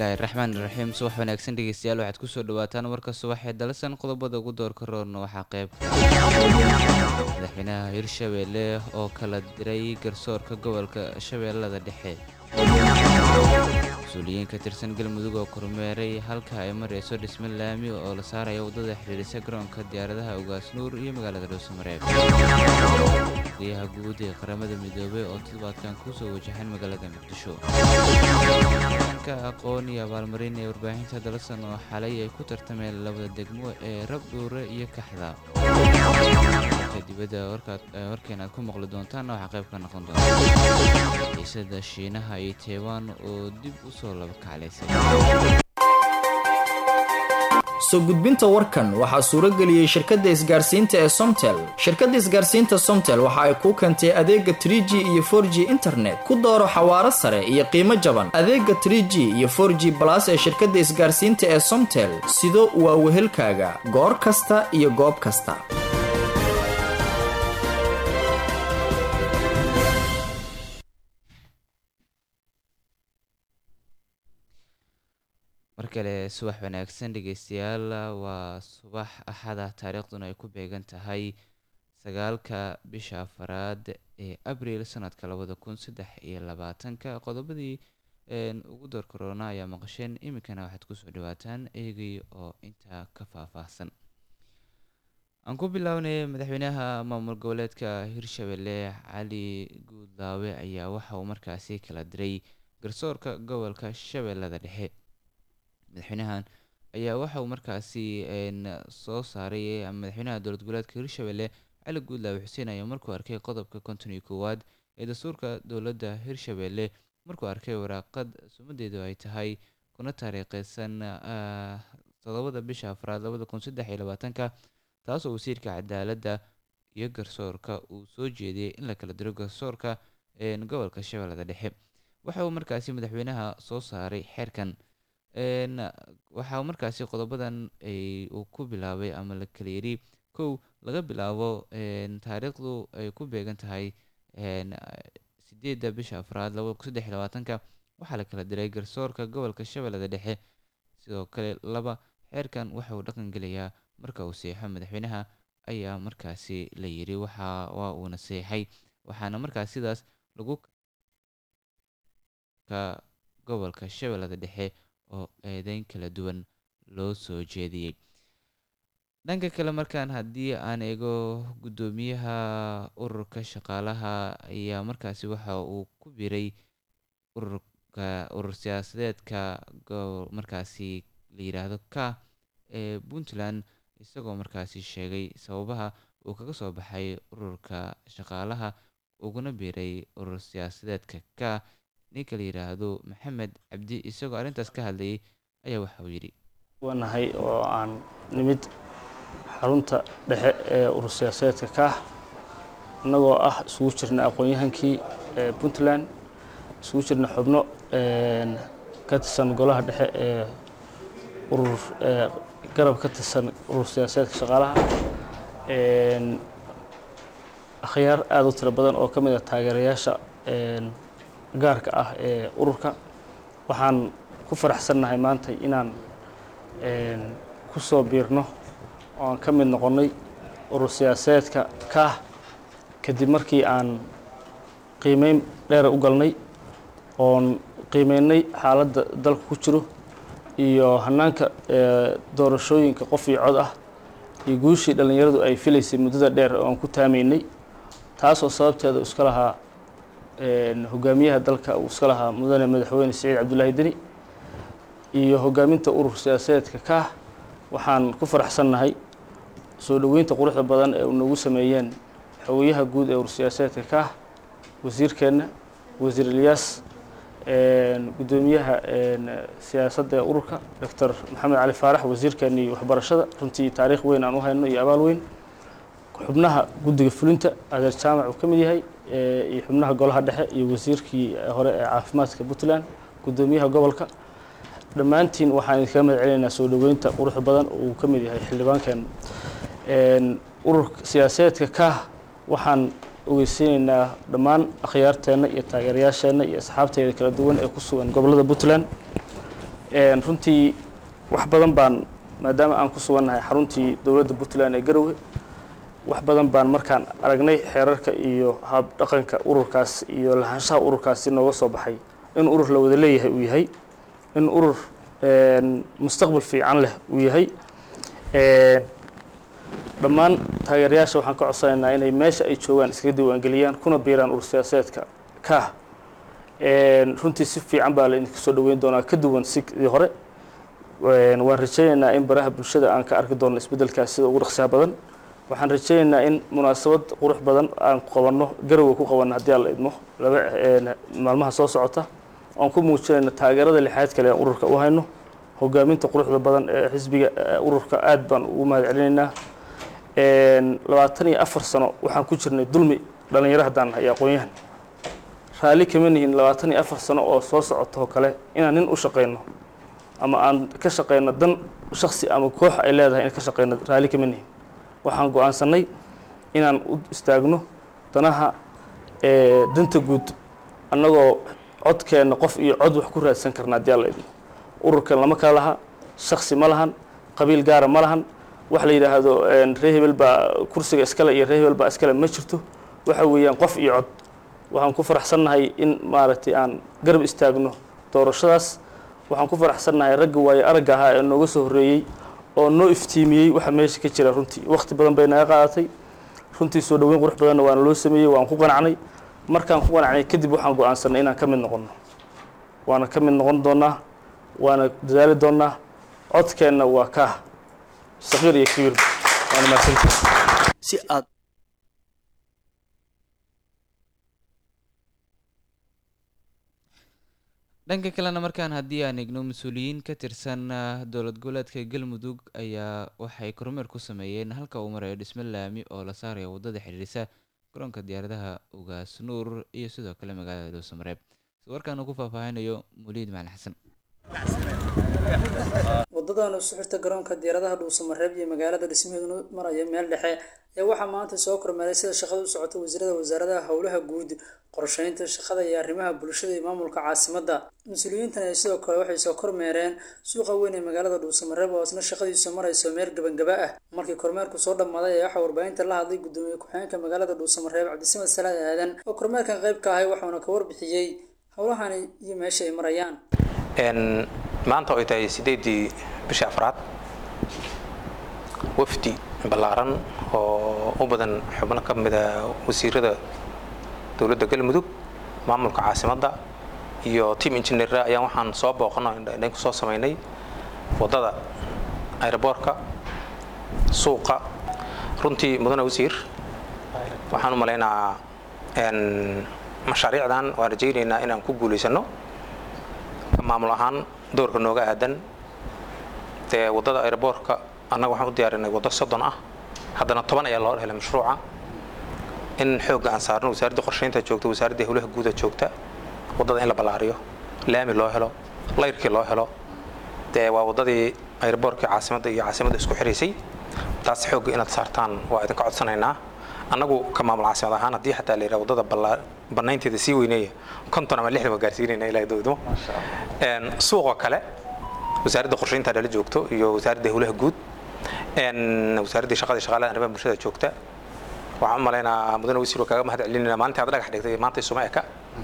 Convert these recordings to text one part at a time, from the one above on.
bismillaahi raxmaani raxiim subax wanaagsan dhegeystayaal waxaad kusoo dhawaataan warka subax ee dalasan qodobada ugu doorka roorna waxaa qayb madaxweynaha hirshabeelle oo kala diray garsoorka gobolka shabeellada dhexe mas-uuliyiin ka tirsan galmudug oo kormeeray halka ay mareyso dhisme laami oo la saaraya waddada xidhiidhisa garoonka diyaaradaha ugaas nuur iyo magaalada dhuusamareeb guryaha guud ee qaramada midoobey oo toddobaadkan kusoo wajahan magaalada muqdisho ka aqoon iyo abaalmarin ee warbaahinta dalasan oo xalay ay ku tartameen labada degmo ee rabdhuure iyo kaxda dibadda warkeen aad ku maqli doontaanna waxaa qayb ka noqon doonta xiisada shiinaha iyo taiwan oo dib u soo labakaclaysay soo gudbinta warkan waxaa suuro geliyey shirkadda isgaarsiinta ee somtel shirkadda isgaarsiinta somtel waxa ay kuu keentay adeega trie g iyo for g internet ku dooro xawaaro sare iyo qiimo jaban adeega trie g iyo for g balas ee shirkadda isgaarsiinta ee somtel sido waa wehelkaaga goor kasta iyo goob kasta mar kale subax wanaagsan dhegeystayaal waa subax axada taariikhduna ay ku beegan tahay sagaalka bisha afaraad ee abriil sanadka labada kun saddex iyo labaatanka qodobadii ugu door korona ayaa maqasheen iminkana waxaad kusoo dhawaataan eegay oo intaa ka faahfaahsan aan ku bilownay madaxweynaha maamul goboleedka hirshabelle cali guudlaawe ayaa waxa uu markaasi kala diray garsoorka gobolka shabeellada dhexe madaxweynahan ayaa waxa uu markaasi soo saaray madaxweynaha dowlad goboleedka hirshabelle cali guudlaawe xuseen ayaa markuu arkay qodobka konton iyo koowaad ee dastuurka dowladda hirshabelle markuu arkay waraaqad sumadeedu ay tahay kuna taariikheysan todobada bisha afraad labada kun saddex iyo labaatanka taasoo wasiirka cadaaladda iyo garsoorka uu soo jeediyey in la kala diro garsoorka gobolka shabeellada dhexe waxa uu markaasi madaxweynaha soo saaray xeerkan waxaa markaasi qodobadan uu ku bilaabay ama la kala yiri kow laga bilaabo taariikhdu ay ku beegan tahay sideedda bisha afraad labada kun saddex iyo labaatanka waxaa la kala diray garsoorka gobolka shabeellada dhexe sidoo kale laba xeerkan waxa uu dhaqan gelayaa marka uu seexo madaxweynaha ayaa markaasi la yiri waxa waa uuna seexay waxaana markaas sidaas lagu ka gobolka shabeellada dhexe oo eedeyn kala duwan loo soo jeediyey dhanka kale markaan haddii aan eego guddoomiyaha ururka shaqaalaha ayaa markaasi waxa uu ku biray ururka urur siyaasadeedka markaasi la yidhaahdo ka ee puntland isagoo markaasi sheegay sababaha uu kaga soo baxay ururka shaqaalaha uguna biiray urur siyaasadeedka ka ninka la yidhaahdo maxamed cabdi isagoo arrintaas ka hadlayay ayaa waxa uu yidhi wanahay oo aan nimid xarunta dhexe ee urur siyaasadeedka kaah innagoo ah isugu jirna aqoon-yahankii puntland isugu jirna xubno ka tirsan golaha dhexe ee urur garab ka tirsan urur siyaasadeedka shaqaalaha akhyaar aada u tiro badan oo ka mid a taageerayaasha gaarka ah ee ururka waxaan ku faraxsannahay maanta inaan ku soo biirno oo aan ka mid noqonnay urur siyaasadeedka kaah kadib markii aan qiimeyn dheera u galnay oon qiimeynay xaaladda dalka ku jiro iyo hanaanka doorashooyinka qof iyo cod ah iyo guushii dhallinyaradu ay filaysay muddada dheer oo aan ku taamaynay taasoo sababteeda iska lahaa hogaamiyaha dalka uu iska lahaa mudane madaxweyne siciid cabdullaahi deni iyo hogaaminta urur siyaasadeedka kaah waxaan ku faraxsannahay soo dhoweynta quruxda badan ee nagu sameeyeen xogayaha guud ee urur siyaasadeedka kaah wasiirkeenna wasiir ilyaas guddoomiyaha siyaasadda ee ururka doctor maxamed cali faarax wasiirkeennii waxbarashada runtii taariikh weyn aan u hayno iyo abaal weyn xubnaha guddiga fulinta adeer jaamac uu ka mid yahay iyo xubnaha golaha dhexe iyo wasiirkii hore ee caafimaadka puntland guddoomiyaha gobolka dhammaantiin waxaan idinkaga mahad celinaynaa soo dhoweynta quruxda badan oo uu ka mid yahay xildhibaankeen ururka siyaasadeedka kaah waxaan ogeysiinaynaa dhammaan akhyaarteenna iyo taageerayaasheenna iyo asxaabteeda kala duwan ee ku sugan gobollada puntland runtii wax badan baan maadaama aan ku sugannahay xaruntii dowladda puntland ee garowe wax badan baan markaan aragnay xeerarka iyo hab dhaqanka ururkaas iyo lahaanshaha ururkaasi nooga soo baxay in urur la wada leeyahay uu yahay in urur mustaqbal fiican leh uu yahay dhammaan taageerayaasha waxaan ka codsanaynaa inay meesha ay joogaan iskaga diiwaangeliyaan kuna biiraan urur siyaasadeedka kaah runtii si fiican baa la idinka soo dhaweyn doonaa ka duwan sidii hore waan rajaynaynaa in baraha bulshada aan ka arki doono isbeddelkaas sida ugu dhaqsiyaha badan waxaan rajaynaynaa in munaasabad qurux badan aan qabanno garowe ku qabanno haddii aan la idmo laba maalmaha soo socota oan ku muujinayno taageerada lixaad kale aan ururka u hayno hogaaminta quruxda badan ee xisbiga ururka aad baan ugu mahad celinaynaa labaatan iyo afar sano waxaan ku jirnay dulmi dhallinyaro haddaan nahay aqoon-yahan raalli kama nihin labaatan iyo afar sano oo soo socota oo kale inaan nin u shaqayno ama aan ka shaqayno dan shaksi ama koox ay leedahay in ka shaqayno raalli kama nihin waxaan go-aansanay inaan u istaagno danaha danta guud annagoo codkeenna qof iyo cod wax ku raadsan karna haddii alla idmo ururkan lama kala laha shaksi ma lahan qabiil gaara ma lahan wax la yidhaahdo ree hebel baa kursiga iskale iyo ree hebel baa iskale ma jirto waxa weeyaan qof iyo cod waxaan ku faraxsannahay in maaragtay aan garab istaagno doorashadaas waxaan ku faraxsannahay ragga waayo aragga ahaa ee nooga soo horreeyey oo noo iftiimiyey waxa meesha ka jira runtii wakhti badan bay naga qaadatay runtii soo dhaweyn qurux badanna waana loo sameeyey waan ku qanacnay markaan ku qanacnay kadib waxaan go-aansanay inaan ka mid noqonno waana ka mid noqon doonnaa waana dadaali doonnaa codkeenna waa kaah saqiir iyo kabiir waana mahadsantihi si aad dhanka kalena markaan haddii aan eegno mas-uuliyiin ka tirsan dowlad goboleedka galmudug ayaa waxay kormeer ku sameeyeen halka uu marayo dhismo laami oo la saaraya waddada xidhiirisa garoonka diyaaradaha ugaas nuur iyo sidoo kale magaalada dhuusamareeb si warkaan uu ku faahfaahinayo muliid macalin xasan wadadan isu xirta garoonka diyaaradaha dhuusamareeb iyo magaalada dhismaheedu maraya meel dhexe ayaa waxaa maanta soo kormeeray sida shaqada u socota wasiirada wasaaradaha howlaha guud qorsheynta shaqada iyo arrimaha bulshada iyo maamulka caasimadda mas-uuliyiintan ay sidoo kale waxay soo kormeereen suuqa weyn ee magaalada dhuusamareeb oo isna shaqadiisu marayso meel gabangaba ah markii kormeerku soo dhammaaday ayaa waxaa warbaahinta la hadlay guddoomiye ku-xigeenka magaalada dhuusamareeb cabdisamad salaad aadan oo kormeerkan qayb ka ahay waxauna ka warbixiyey howlahani iyo meesha ay marayaan maanta oo ay tahay sideedii bishii afraad wafdi ballaaran oo u badan xubno ka mida wasiirada dowladda galmudug maamulka caasimadda iyo team engineera ayaan waxaan soo booqano indhayn ku soo samaynay waddada aeroboortka suuqa runtii mudane wasiir waxaan u malaynaa mashaariicdan waan rajaynaynaa inaan ku guulaysano maamul ahaan doorka nooga aadan dee waddada aeroboortka annaga waxaan u diyaarinay waddo soddon ah haddana toban ayaa loo helay mashruuca in xoogga aan saarno wasaaradda qorsheynta joogta wasaaradda howlaha guuda joogta waddada in la ballaariyo laami loo helo layrkii loo helo dee waa waddadii aeroboortkii caasimadda iyo caasimadda isku xiraysay taas xoogga inaad saartaan waa idinka codsanaynaa annagu ka maamul caasimad ahaan haddii xataa la yidhaha waddada bannaynteeda sii weyneeya konton ama lixdan waa gaarsiinayna ilaa dowdmo suuqoo kale wasaaradda qorsheynta dhala joogto iyo wasaaradda howlaha guud wasaaraddii shaqada shaqaalaha arrimaha bulshada joogta waxaan u malaynaa mudane wasiir oo kaaga mahad celinayna maalintii aad dhagax dhigtay maanta isuma eka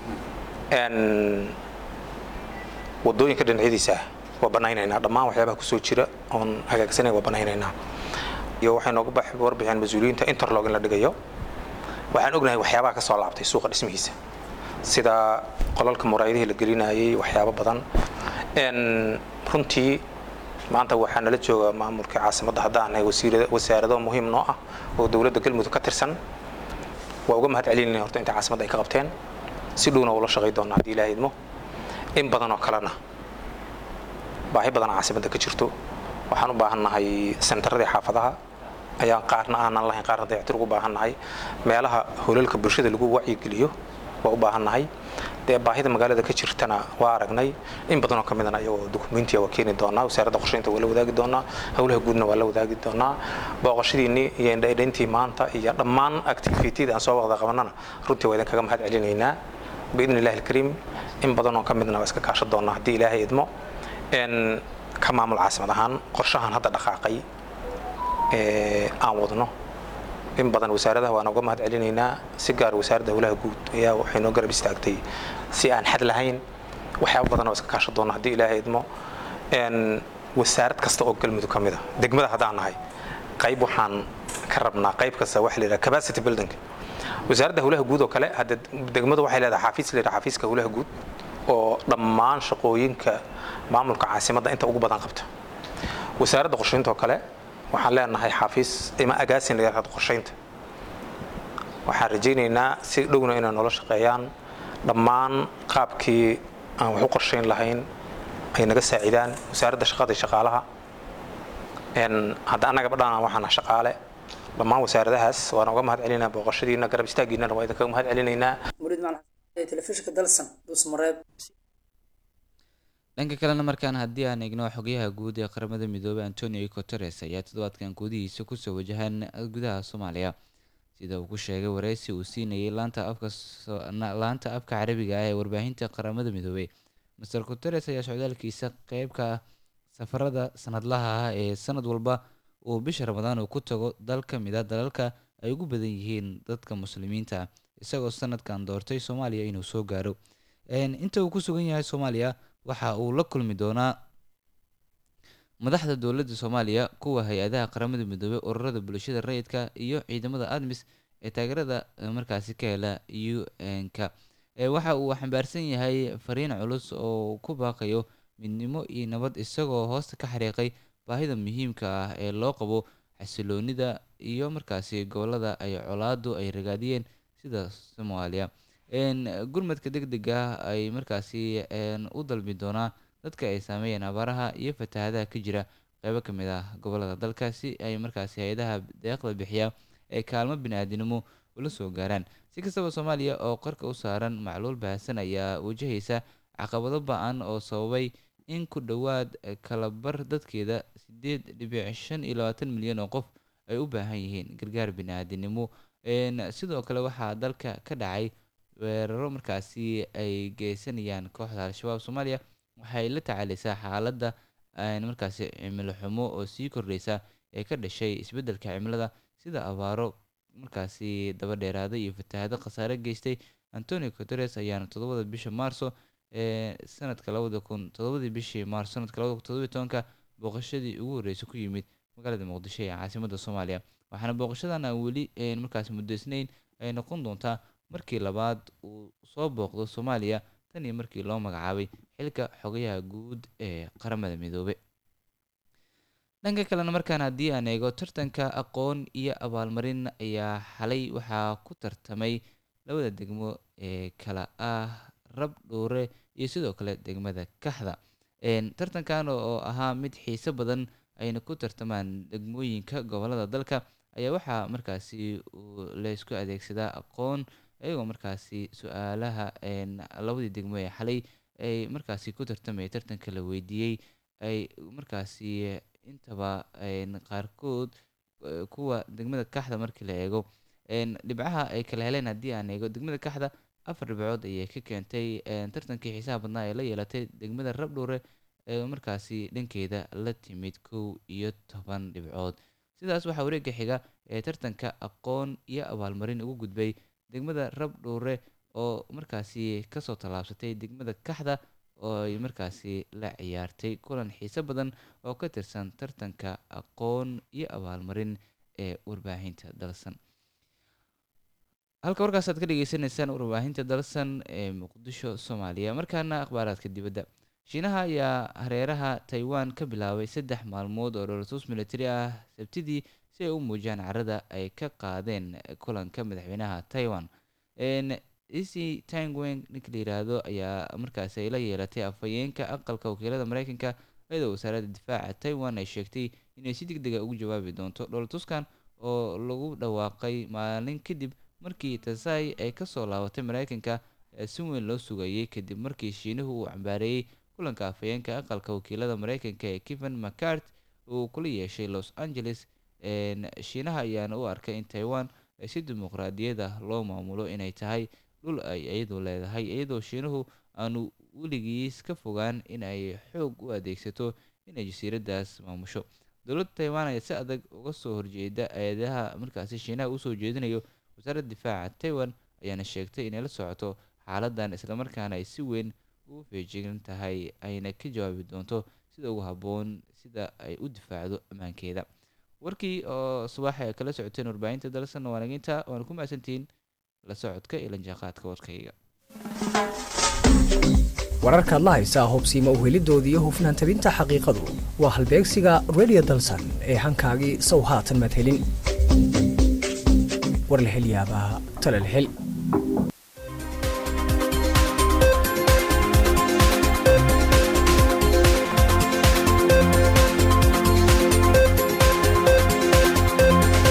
waddooyinka dhinacyadiisa waa bannaynaynaa dhammaan waxyaabaha kusoo jira oon hagaagsanay waa bannaynaynaa iyo waxay nooga bax warbixeen mas-uuliyiinta interlog in la dhigayo waxaan ognahay waxyaabaha ka soo laabtay suuqa dhismihiisa sida qolalka muraayadihii la gelinayay waxyaabo badan runtii maanta waxaa nala jooga maamulkii caasimadda haddaanay wasaarado muhiim noo ah oo dowladda galmudug ka tirsan waa uga mahad celinayna horta inta caasimadda ay ka qabteen si dhowna ula shaqay doona haddii ilaaha idmo in badan oo kalena baahi badan caasimadda ka jirto waxaan u baahannahay sentaradii xaafadaha ayaan qaarna aanan lahayn qaarna dayactir ugu baahannahay meelaha holalka bulshada lagu wacyigeliyo waa u baahannahay dee baahida magaalada ka jirtana waa aragnay in badanoo ka midana ayagoo dukumentiya waa keeni doonaa wasaaradda qorsheynta waa la wadaagi doonaa howlaha guudna waa la wadaagi doonaa booqashadiinni iyo indhaydhayntii maanta iyo dhammaan activitida aan soo waqda qabanana runtii waa idinkaga mahad celinaynaa biidni illahi alkariim in badanoo ka midna waa iska kaashan doonaa haddii ilaahay idmo n ka maamul caasimad ahaan qorshahan hadda dhaqaaqay ee aan wadno in badan wasaaradaha waan uga mahad celinaynaa si gaar wasaaradda howlaha guud ayaa waxay noo garab istaagtay si aan xad lahayn waxyaaba badan oo iska kaashan doono haddii ilaahay idmo n wasaarad kasta oo galmudug ka mid a degmada haddaan nahay qayb waxaan ka rabnaa qayb kasta waxa la yidhaha capacity building wasaaradda howlaha guud oo kale hadda degmadu waxay leedahay xafiis la yidhaha xafiiska howlaha guud oo dhammaan shaqooyinka maamulka caasimadda inta ugu badan qabta wasaaradda qorshaynta oo kale waxaan leenahay xafiis ima agaasin la yidhahdo qorshaynta waxaan rajaynaynaa si dhowna inay noola shaqeeyaan dhammaan qaabkii aan wax u qorshayn lahayn ay naga saacidaan wasaaradda shaqada iyo shaqaalaha hadda annaga badhaan waxaan shaqaale dhammaan wasaaradahaas waan uga mahad celinaa booqashadiina garab istaagiinana waa idinkaga mahad celinaynaa murid macalin xasan ee telefishinka dalsan dhuusmareeb dhanka kalena markaan haddii aan eegno xogyaha guud ee qaramada midoobay antonio guteres ayaa toddobaadkan gudihiisa kusoo wajahan gudaha soomaaliya sida uu ku sheegay wareysi uu siinayay laanta afka laanta afka carabiga ah ee warbaahinta qaramada midoobay master guteres ayaa socdaalkiisa qeyb ka ah safarada sanadlaha ah ee sanad walba uu bisha ramadaan uu ku tago dal ka mid a dalalka ay ugu badan yihiin dadka muslimiinta ah isagoo sanadkan doortay soomaaliya inuu soo gaaro inta uu ku sugan yahay soomaaliya waxa uu la kulmi doonaa madaxda dowladda soomaaliya kuwa hay-adaha qaramada midoobey ururada bulshada rayidka iyo ciidamada admis ee taageerada markaasi ka hela u n-ka waxa uu xambaarsan yahay fariin culus oo ku baaqayo midnimo iyo nabad isagoo hoosta ka xariiqay baahida muhiimka ah ee loo qabo xasiloonida iyo markaasi gobolada ay colaadu ay ragaadiyeen sida soomaaliya gurmadka deg deg ah ay markaasi u dalbi doonaa dadka ay saameeyeen abaaraha iyo fatahadaha ka jira qeybo ka mid ah gobolada dalka si ay markaasi hay-adaha deeqda bixiya ee kaalmo bini-aadinimo ula soo gaaraan si kastaba soomaaliya oo qarka u saaran macluul baahsan ayaa wajahaysa caqabado ba-an oo sababay in ku dhowaad kalabar dadkeeda sideed dhibic shan iyo labaatan milyan oo qof ay u baahan yihiin gargaar bini-aadinimo sidoo kale waxaa dalka ka dhacay weeraro markaasi ay geysanayaan kooxda al-shabaab soomaaliya waxay la tacaaleysaa xaaladda markaasi cimilo xumo oo sii kordheysa ee ka dhashay isbeddelka cimilada sida abaaro markaasi daba dheeraaday iyo fatahado khasaare geystay antonio guteres ayaana toddobada bisha maarso ee sanadka labada kun toddobadii bishii maarso sanadka labada kun toddobiyi tobanka booqashadii ugu horreysay ku yimid magaalada muqdisho ee caasimadda soomaaliya waxaana booqashadan aan weli markaasi muddaysnayn ay noqon doontaa markii labaad uu soo booqdo soomaaliya tan iyo markii loo magacaabay xilka xogayaha guud ee qaramada midoobe dhanka kalena markaan haddii aan eego tartanka aqoon iyo abaalmarin ayaa xalay waxaa ku tartamay labada degmo ee kala ah rab dhuure iyo sidoo kale degmada kaxda tartankan oo ahaa mid xiiso badan ayna ku tartamaan degmooyinka gobolada dalka ayaa waxaa markaasi laysku adeegsadaa aqoon iyagoo markaasi su-aalaha labadii degmo ee xalay ay markaasi ku tartamaya tartanka la weydiiyey ay markaasi intaba qaarkood kuwa degmada kaxda markii la eego dhibcaha ay kala heleen haddii aan eego degmada kaxda afar dhibcood ayay ka keentay tartankii xiisaha badnaa ee la yeelatay degmada rabdhuure ee markaasi dhankeeda la timid kow iyo toban dhibcood sidaas waxaa wareegga xiga ee tartanka aqoon iyo abaalmarin ugu gudbay degmada rabdhuure oo markaasi kasoo tallaabsatay degmada kaxda oo ay markaasi la ciyaartay kulan xiiso badan oo ka tirsan tartanka aqoon iyo abaalmarin ee warbaahinta dalsan halka warkaas aad ka dhegeysaneysaan warbaahinta dalsan ee muqdisho soomaaliya markaana akhbaaraadka dibadda shiinaha ayaa hareeraha taiwan ka bilaabay saddex maalmood oo dholotus militari ah sabtidii si ay u muujiyaan carada ay ka qaadeen kulanka madaxweynaha taiwan ec tangweng ninka la yiraahdo ayaa markaasi ay la yeelatay afhayeenka aqalka wakiilada mareykanka iyadoo wasaaradda difaaca taiwan ay sheegtay inay si deg dega ugu jawaabi doonto dholotuskan oo lagu dhawaaqay maalin kadib markii tasai ay kasoo laabatay mareykanka si weyn loo sugayay kadib markii shiinuhu uu cambaareeyey kulanka afhayeenka aqalka wakiilada mareykanka ee kevin mccart uu kula yeeshay los angeles shiinaha ayaana u arkay in taiwan si dimuqraadiyad ah loo maamulo inay tahay dhul ay iyadu leedahay iyadoo shiinuhu aanu weligiis ka fogaan in ay xoog u adeegsato inay jasiiradaas maamusho dowladda taiwan ayaa si adag uga soo horjeeda eedaha markaasi shiinaha usoo jeedinayo wasaaradda difaaca taiwan ayaana sheegtay inay la socoto xaaladan islamarkaana ay si weyn ugu feejigan tahay ayna ka jawaabi doonto sida ugu habboon sida ay u difaacdo ammaankeeda warkii oo subax ay kala socoteen warbaahinta dalsan waanaginta waana ku mahadsantihiin la socodka iyo lanjaaqaadka warkayga wararkaad la haysaa hubsiima uhelidoodii iyo hufnaan tabinta xaqiiqadu waa halbeegsiga radio dalsan ee hankaagii sow haatan maad helin war la hel yaabaa tale la hel